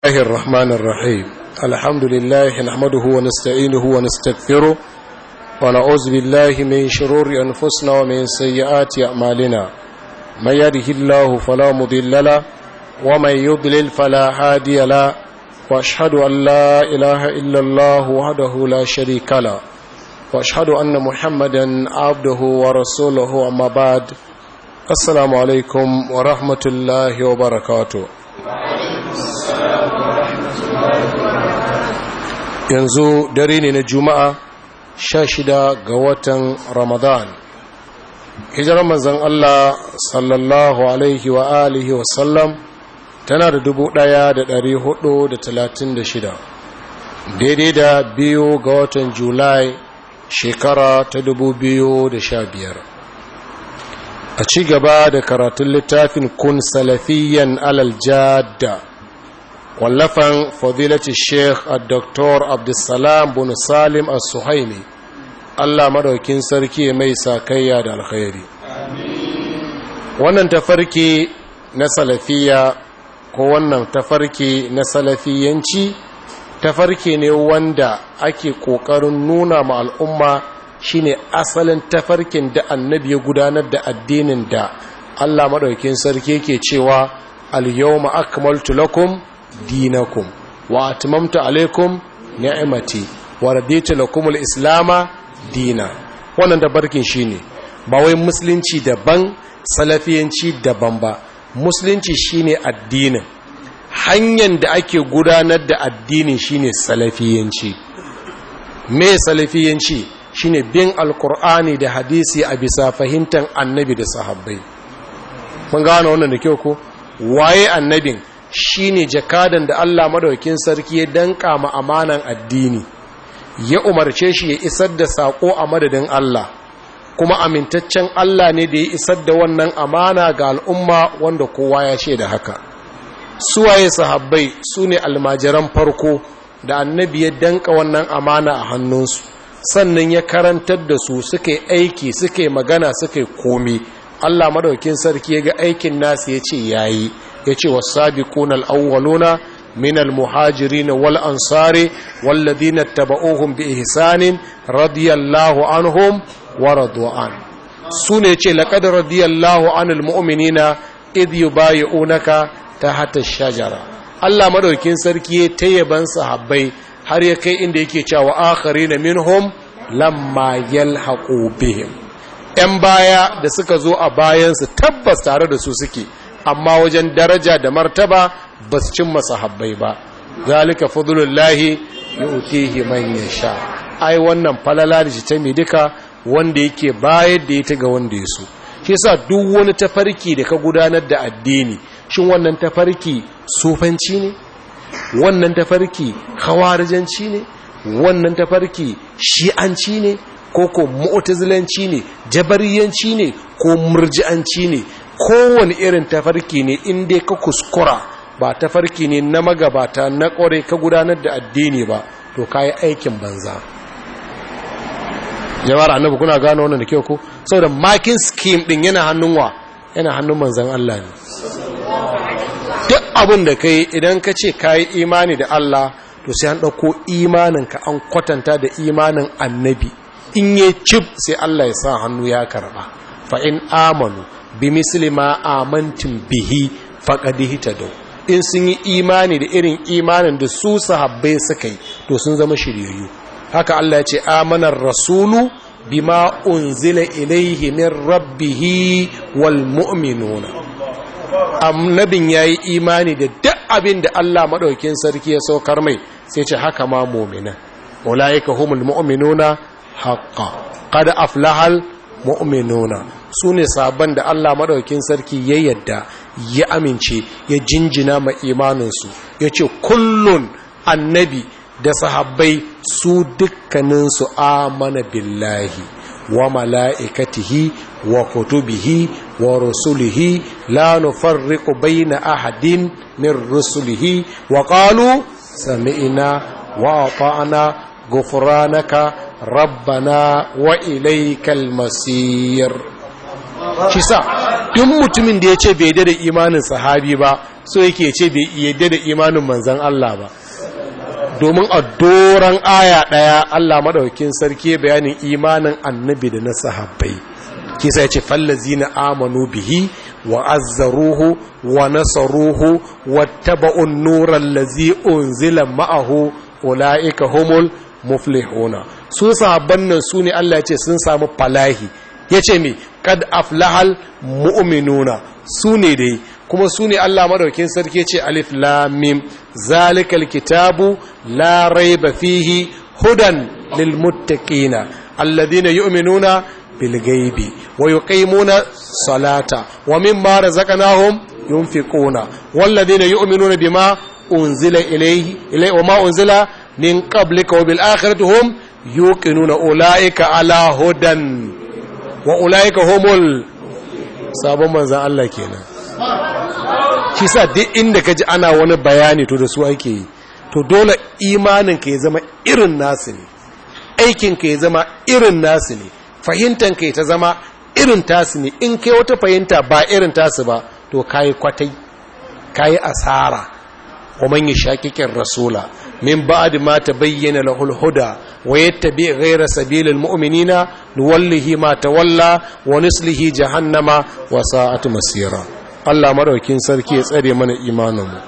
الله الرحمن الرحيم الحمد لله نحمده ونستعينه ونستغفره ونعوذ بالله من شرور أنفسنا ومن سيئات أعمالنا من يده الله فلا مضل له ومن يضلل فلا هادي له واشهد ان لا اله الا الله وحده لا شريك له واشهد ان محمدا عبده ورسوله اما بعد السلام عليكم ورحمه الله وبركاته yanzu dare ne na juma'a sha shida ga watan ramadan hijirar manzan allah sallallahu alaihi wa alihi wasallam tana da dubu ɗaya da ɗari hudu da talatin da shida daidai da biyu ga watan julai shekara ta dubu biyu da sha biyar a ci gaba da karatun littafin kun salafiyan alal jadda wallafan fadilati sheikh a doktor abdulsalam bin salim al-suhaimi allah madaukin sarki mai sakayya da alkhairi wannan tafarki na salafiya ko wannan tafarki na salafiyanci tafarki ne wanda ake ƙoƙarin nuna ma al'umma shine asalin tafarkin da annabi ya gudanar da addinin da Allah maɗaukin sarki ke cewa al-yawma akmaltu lakum dinakum wa atmamtu alaikum ni'mati wa raditu lakum al-islama dina wannan tafarkin shine ba wai musulunci daban salafiyanci daban ba musulunci shine addinin hanyar da ake gudanar da addinin shine salafiyanci me salafiyanci shine bin alkur'ani da hadisi a bisa fahimtar annabi da sahabbai mun gano wannan da kyau ko waye annabin shine jakadan da Allah madaukakin sarki ya danka ma amanan addini ya umarce shi ya isar da sako a madadin Allah kuma amintaccen Allah ne da ya isar da wannan amana ga al'umma wanda kowa ya ce da haka suwaye sahabbai su ne almajiran farko da annabi ya danka wannan amana a hannunsu sannan ya karantar da su suka yi aiki suka yi magana suka yi komi Allah madaukin sarki ya ga aikin nasu ya ce yayi ya ce wasabiquna al-awwaluna من المهاجرين والأنصار والذين اتبعوهم بإحسان رضي الله عنهم ورضوا عنه سنة لقد رضي الله عن المؤمنين إذ يبايعونك تحت الشجرة Allah madaukin sarki ya tayyaban sahabbai har ya kai inda yake cewa akharina minhum lamma yalhaqu bihim ‘yan baya da suka zo a bayansu tabbas tare da su suke amma wajen daraja da martaba ba su cimma sahabbai ba zalika fadlullahi yu'tihi man yasha ai wannan falala da ta mi duka wanda yake bayar da ita ga wanda ya so shi yasa duk wani tafarki da ka gudanar da addini shin wannan tafarki sufanci ne wannan tafarki khawarijanci ne wannan tafarki shi'anci ne ko ko mu'tazilanci ne jabariyanci ne ko murji'anci ne kowane irin tafarki ne in dai ka kuskura ba tafarki ne na magabata na ƙware ka gudanar da addini ba to kayi aikin banza jama'ar annabi kuna gano wannan da kyau ko saboda makin scheme din yana hannun wa yana hannun manzon Allah ne duk abin da kai idan ka ce kayi imani da Allah to sai an dauko imanin ka an kwatanta da imanin annabi in yi cif sai Allah ya sa hannu ya karba fa in amanu bi misli ma amantum bihi faqad hitadaw in sun yi imani da irin imanin da su sahabbai suka yi to sun zama shiryayyu haka Allah ya ce amanar rasulu bima unzila ilaihi min rabbihi wal mu'minuna annabin yayi imani da duk abin da Allah madaukin sarki ya saukar mai sai ce haka ma mu'mina ulaika humul mu'minuna haqqan qad aflahal mu'minuna sune sabon da Allah madaukin sarki ya yadda ya amince ya jinjina ma imaninsu ya ce kullun annabi da sahabbai su dukkaninsu amana billahi wa mala'ikatihi wa kutubihi wa rusulihi la nufarriqu baina ahadin min rusulihi wa qalu sami'na wa ata'na ghufranaka rabbana wa ilaykal masir shi sa duk mutumin da ya ce bai da imanin sahabi ba so yake ce bai yadda da imanin manzan Allah ba domin a doron aya ɗaya Allah maɗaukin sarki bayanin imanin annabi da na sahabbai kisa ya ce fallazi na amanu bihi wa azzaruhu wa nasaruhu wa taba'un nuran lazi unzila ma'ahu ula'ika humul muflihuna su sahabban nan su ne Allah ya ce sun samu falahi ya ce mi kad aflahal mu'minuna su ne dai kuma su ne Allah madaukin sarki ce alif lamim zalikal kitabu la raiba fihi hudan lil muttaqina alladhina yu'minuna bil ghaibi wa yuqimuna salata wa mimma razaqnahum yunfiquna walladhina yu'minuna bima unzila ilayhi ilay wa ma unzila min qablika wa bil akhirati hum yuqinuna ulaika ala hudan wa ulaika humul sabon manzan Allah kenan shi sa duk inda ka ji ana wani bayani to da su ake yi to dole imanin ka ya zama irin nasu ne aikin ka ya zama irin nasu ne fahimtan ka ta zama irin tasu ne in kai wata fahimta ba irin tasu ba to kayi kwatai kayi asara wa man yashaqiqir rasula min ba'd ma tabayyana lahul huda wa yattabi ghayra sabilil mu'minina nuwallihi ma tawalla wa nuslihi jahannama wa sa'at masira Allah madaukin sarki ya tsare mana imaninmu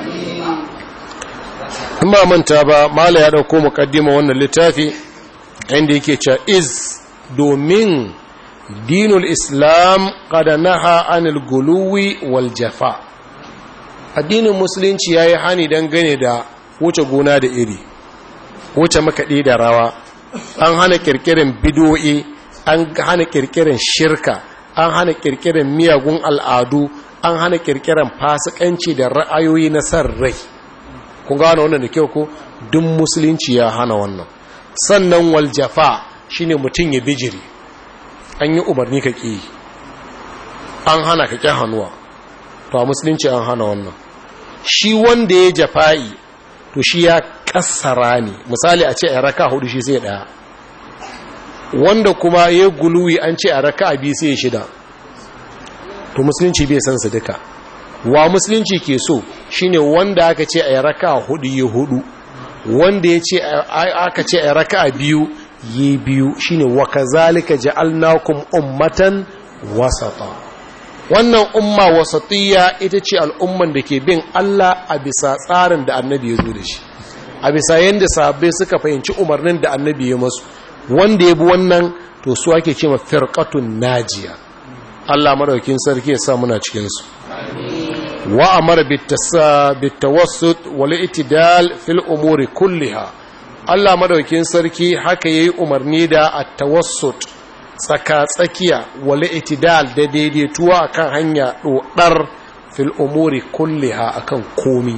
in ba manta ba mala ya dauko muqaddima wannan littafi inda yake cewa iz domin dinul islam qad naha anil guluwi wal jafa addinin musulunci yayi hani dangane da wuce gona da iri wuce makaɗi da rawa an hana kirkirin bidoyi an hana kirkirin shirka an hana kirkirin miyagun al'adu an hana kirkirin fasikanci da ra'ayoyi na san rai kun gano wannan da kyau ko duk musulunci ya hana wannan sannan waljafa shine mutum ya bijiri an yi umarni ka ƙi an hana ka ƙi hannuwa to a musulunci an hana wannan shi wanda ya jafa'i to shi ya kassara ne misali a ce a raka hudu shi sai daya wanda kuma ya guluwi an ce a raka a biyu sai shida to musulunci bai san su duka wa musulunci ke so shine wanda aka ce a raka hudu ya hudu wanda ya ce aka ce a raka a biyu yi biyu shine wa kazalika ja'alnakum ummatan wasata wannan umma wasatiyya ita ce al'umman da ke bin Allah a bisa tsarin da annabi ya zo da shi a bisa yadda sahabbai suka fahimci umarnin da annabi ya masu wanda ya bi wannan to su ake ce ma firqatun najiya Allah madaukin sarki ya sa muna cikin su wa amara bitawassut wal itidal fil umuri kulliha Allah madaukin sarki haka yayi umarni da at-tawassut tsaka-tsakiya wale itidal da daidaituwa akan hanya ɗoɗar fil umuri kulliha akan komi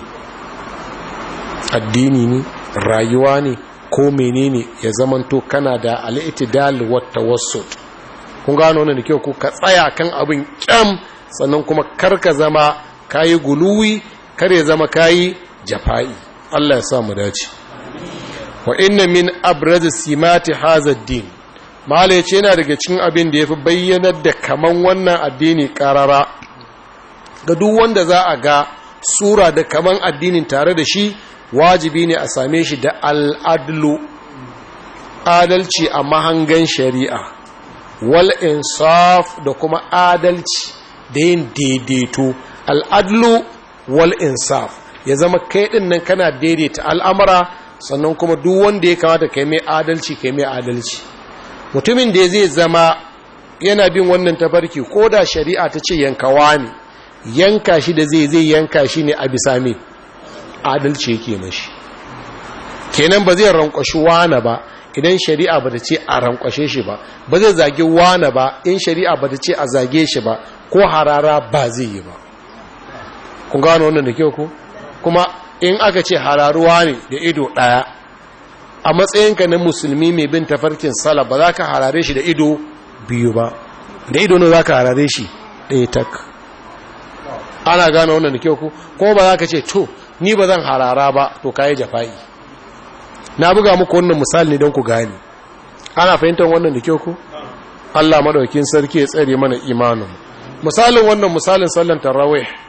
addini ne rayuwa ne ko menene ya zamanto kana da al'itidal wata wasu kun gano wannan da kyau ko ka tsaya kan abin kyam sannan kuma karka zama kayi guluwi kar ya zama kayi jafa'i Allah ya sa mu dace wa inna min abraz simati hadha din mala yace yana daga cikin abin da yafi bayyanar da kaman wannan addini karara ga duk wanda za a ga sura da kaman addinin tare da shi wajibi ne a same shi da al'adlu adalci a mahangan shari'a wal insaf da kuma adalci da yin daidaito al'adlu wal insaf ya zama kai din nan kana daidaita al'amara sannan kuma duk wanda ya kamata kai mai adalci kai mai adalci mutumin da zai zama yana bin wannan tafarki ko da shari'a ta ce yankawa ne yanka shi da zai zai yanka shi ne a bisa mai adalci yake mashi kenan ba zai rankwashi wane ba idan shari'a ba ta ce a rankwashe shi ba ba zai zage wane ba in shari'a ba ta ce a zage shi ba ko harara ba zai yi ba kun gano wannan da kyau ku kuma in aka ce hararuwa ne da ido ɗaya a matsayinka na musulmi mai bin tafarkin sala ba za ka harare shi da ido biyu ba da ido ne za ka harare shi ɗaya tak ana gano wannan da kyau ku kuma ba za ka ce to ni ba zan harara ba to kayi jafa'i na buga muku wannan misali ne don ku gane ana fahimtar wannan da kyau ku Allah madaukin sarki ya tsare mana imanin misalin wannan misalin sallan tarawih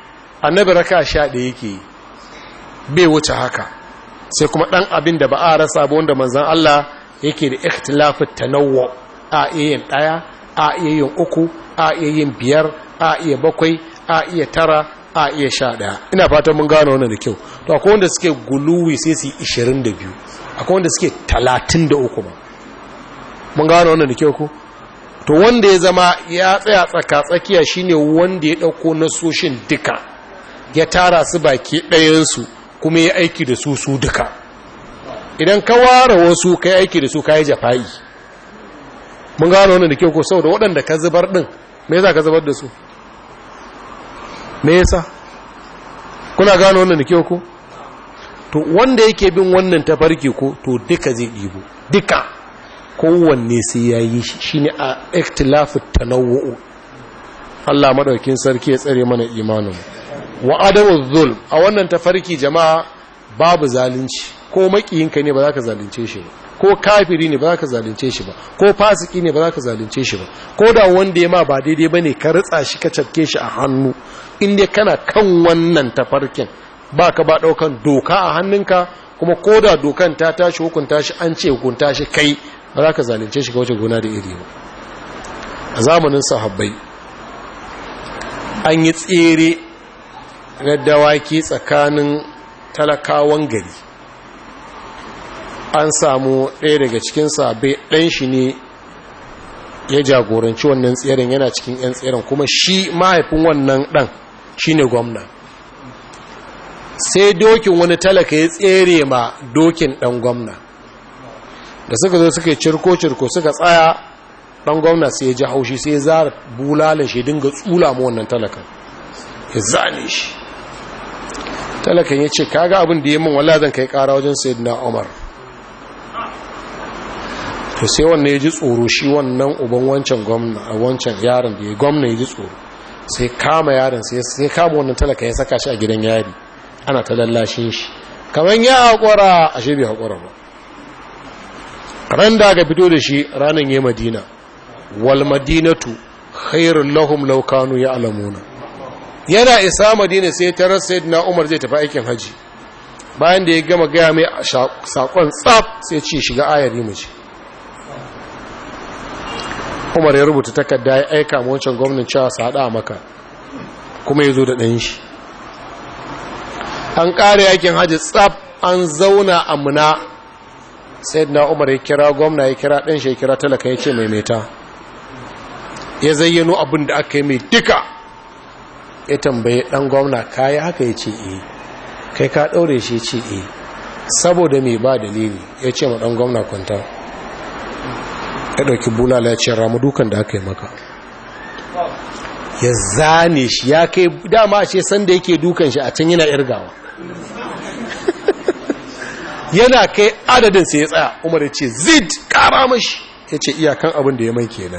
annabi raka sha ɗaya yake yi bai wuce haka sai kuma ɗan abin da ba a rasa ba wanda manzan Allah yake da ikhtilafin tanawwa a iya yin ɗaya a iya yin uku a iya yin biyar a iya bakwai a iya tara a iya sha ɗaya ina fatan mun gano wannan da kyau to akwai wanda suke guluwi sai su yi ishirin da biyu akwai wanda suke talatin da uku ba mun gano wannan da kyau ko to wanda ya zama ya tsaya tsaka tsakiya shine wanda ya ɗauko nasoshin duka ya tara su baki ɗayansu kuma ya aiki da su su duka idan ka ware wasu ka yi aiki da su ka yi jafa'i mun gano wannan da kyau ko saboda waɗanda ka zubar ɗin me yasa ka zubar da su me yasa kuna gano wannan da kyau ko to wanda yake bin wannan tafarki ko to duka zai ɗibo duka kowanne sai ya yi shi shine a ikhtilafu tanawwu Allah madaukin sarki ya tsare mana imanin wa adamu zulm a wannan tafarki jama'a babu zalunci ko makiyinka ne ba za ka zalunce shi ba ko kafiri ne ba za ka zalunce shi ba ko fasiki ne ba za ka zalunce shi ba ko da wanda ya ma ba daidai ba ne ka ritsa shi ka cafke shi a hannu inda kana kan wannan tafarkin ba ka ba ɗaukan doka a hannunka kuma ko da dokan ta tashi hukunta shi an ce hukunta shi kai ba za ka zalunce shi ga wace gona da iri ba a zamanin sahabbai an yi tsere na dawaki tsakanin talakawan gari an samu ɗaya daga cikin sabai ɗan shi ne ya jagoranci wannan tseren yana cikin 'yan tseren kuma shi mahaifin wannan ɗan shi ne gwamna sai dokin wani talaka ya tsere ma dokin ɗan gwamna da suka zo suka yi cirko-cirko suka tsaya ɗan gwamna sai ya ji haushi sai ya zara bulalan shi dinga tsula ma wannan talakan ya zane shi talakan ya ce kaga abin da ya min wala zan kai kara wajen sayyidina umar to sai wannan ya ji tsoro shi wannan uban wancan gwamna a wancan yaron da ya gwamna ya ji tsoro sai kama yaron sai kama wannan talaka ya saka shi a gidan yari ana ta lallashin shi kamar ya haƙura a shi bai haƙura ba ran da aka fito da shi ranar ya madina wal madinatu khairun lahum law kanu ya'lamuna yana isa madina sai tarar sayyidina umar zai tafi aikin haji bayan da ya gama gaya mai sakon tsaf sai ce shiga ayari mu ce umar ya rubuta takarda ya aika ma wancan gwamnan cewa su haɗa maka kuma ya zo da ɗan shi an ƙare yakin hajji tsaf an zauna a muna sai na umar ya kira gwamna ya kira ɗan shi ya kira talaka ya ce maimaita ya zayyano abin da aka yi mai duka ya tambaye ɗan gwamna kayi haka ya ce e kai ka ɗaure shi ya ce e saboda mai ba dalili ya ce ma ɗan gwamna kwanta ya ɗauki bulala ya ce ramu dukan da aka yi maka ya zane shi ya kai dama ce sanda yake dukan shi a can yana irgawa yana kai adadin sai ya tsaya umar ya ce zid kara mashi ya ce iyakan abin da ya mai kenan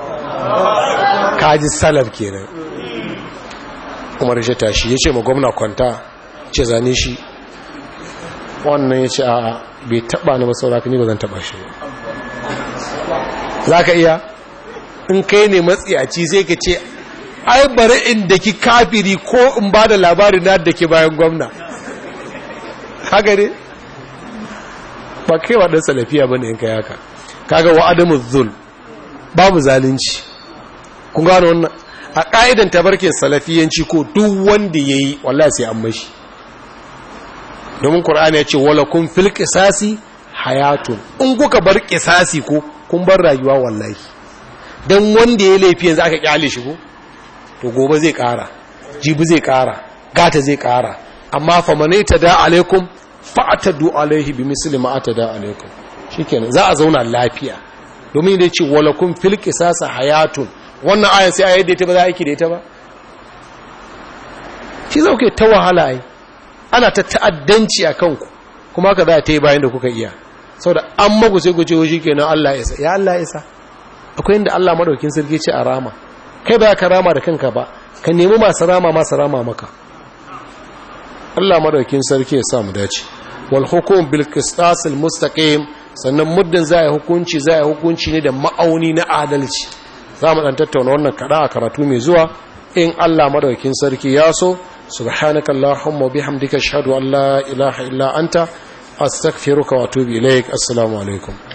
kaji salaf kenan umar ya tashi ya ce ma gwamna kwanta ce zane shi wannan ya ce a bai taba na masauraka ni ba zan taba shi za ka iya in kai ne matsiyaci sai ka ce ai bari in da ki kafiri ko in ba da labari na da ke bayan gwamna haka ne ba kai wa ɗan salafiya ba ne in ka yaka kaga wa adamu zul babu zalunci kun gano wannan a ƙa'idan tabarkin salafiyanci ko duk wanda ya yi wallah sai an mashi domin ƙur'ani ya ce wala kun fil ƙisasi hayatun in kuka bar ƙisasi ko kun bar rayuwa wallahi don wanda ya laifi yanzu aka ƙyale shi ko to gobe zai ƙara jibi zai ƙara gata zai ƙara amma famane ta da alaikum fa'atadu alaihi bi misli ma atada alaikum shikenan za a zauna lafiya domin da ce walakum fil qisasa hayatun wannan ayan sai ayar da ita ba za a aiki da ita ba shi zauke ta wahala ai ana ta ta'addanci a kanku kuma haka za a ta yi bayan da kuka iya saboda an magu sai ku ce shi kenan Allah ya isa ya Allah ya isa akwai inda Allah madaukin sarki ce a rama kai ba ka rama da kanka ba ka nemi masu rama masu rama maka Allah madaukin sarki ya sa mu dace wal hukum bil qisas al mustaqim sannan muddin za a hukunci za a hukunci ne da ma'auni na adalci za mu dan tattauna wannan kada a karatu mai zuwa in Allah madaukin sarki ya so subhanaka allahumma bihamdika ashhadu an la ilaha illa anta astaghfiruka wa atubu ilaik assalamu alaikum